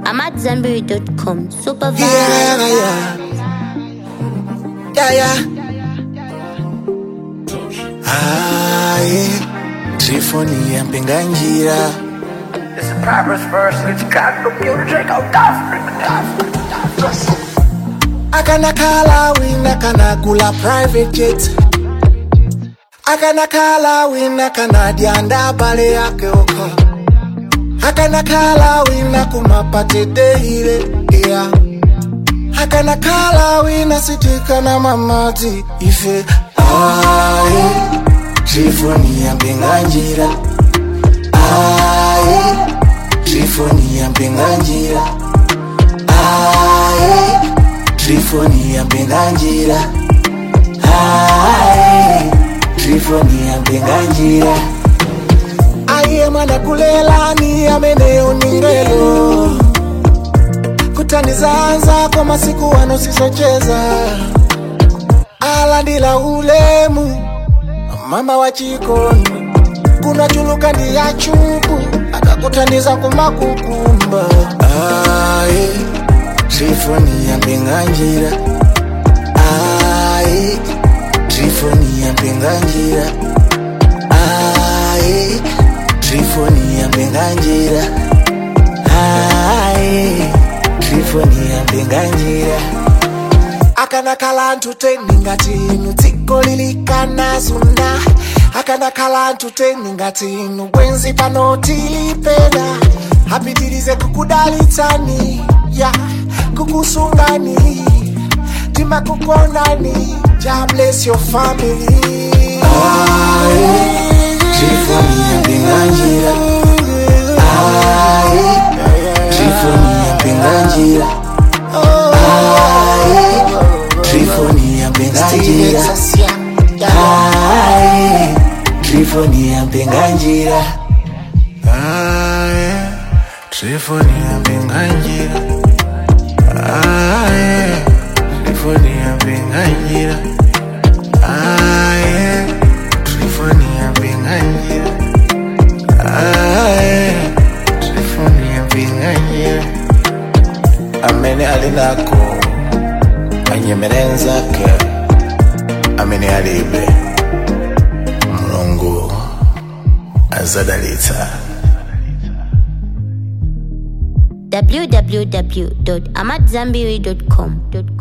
I'm at Zenberry.com. Super vibe. Yeah, yeah. Yeah, yeah. Ah, yeah. Trifoni ya mpinga njira It's a Proverbs verse. It's got computer check out akanakhala wina kanagula private jet akanakhala wina kanadya ndabale yake oka akanakhala wina kumapatedeile yeah. akanakhala wina sitikana mamadzi ife aye trifoni ya mpinga njira aye trifoni ya mpinga njira aye trifoni ya mpinga njira aye trifoni ya mpinga njira aiye mwana kulelani ameneyo ningelo kutanizanza kwa masiku wano sisocheza alandila ulemu mama wa chikondi kunachuluka ndi ya chupu akakutaniza kumakukumba aye trifoni ya mpinga njira aye trifoni ya mpinga njira aye trifoni ya mpinga njira aye trifoni ya mpinga njira akanakhala ntuteni ngati inu dziko lilikana zunda akanakhala ntuteni ngati inu bwenzi pano tilipeda apitirize kukudalitsani ya kukusungani timakukondani ja bless your family trifoni ya mpinga njira aye trifoni ya mpinga njira aye trifoni ya mpinga njira aye trifoni ya mpinga njira aye trifoni ya mpinga njira aye trifoni ya mpinga njira aye trifoni ya mpinga njira aye trifoni ya mpinga njira amene alinako anyemerenzake amene alibe mulungu azadalitsa www.amatzambiri.com.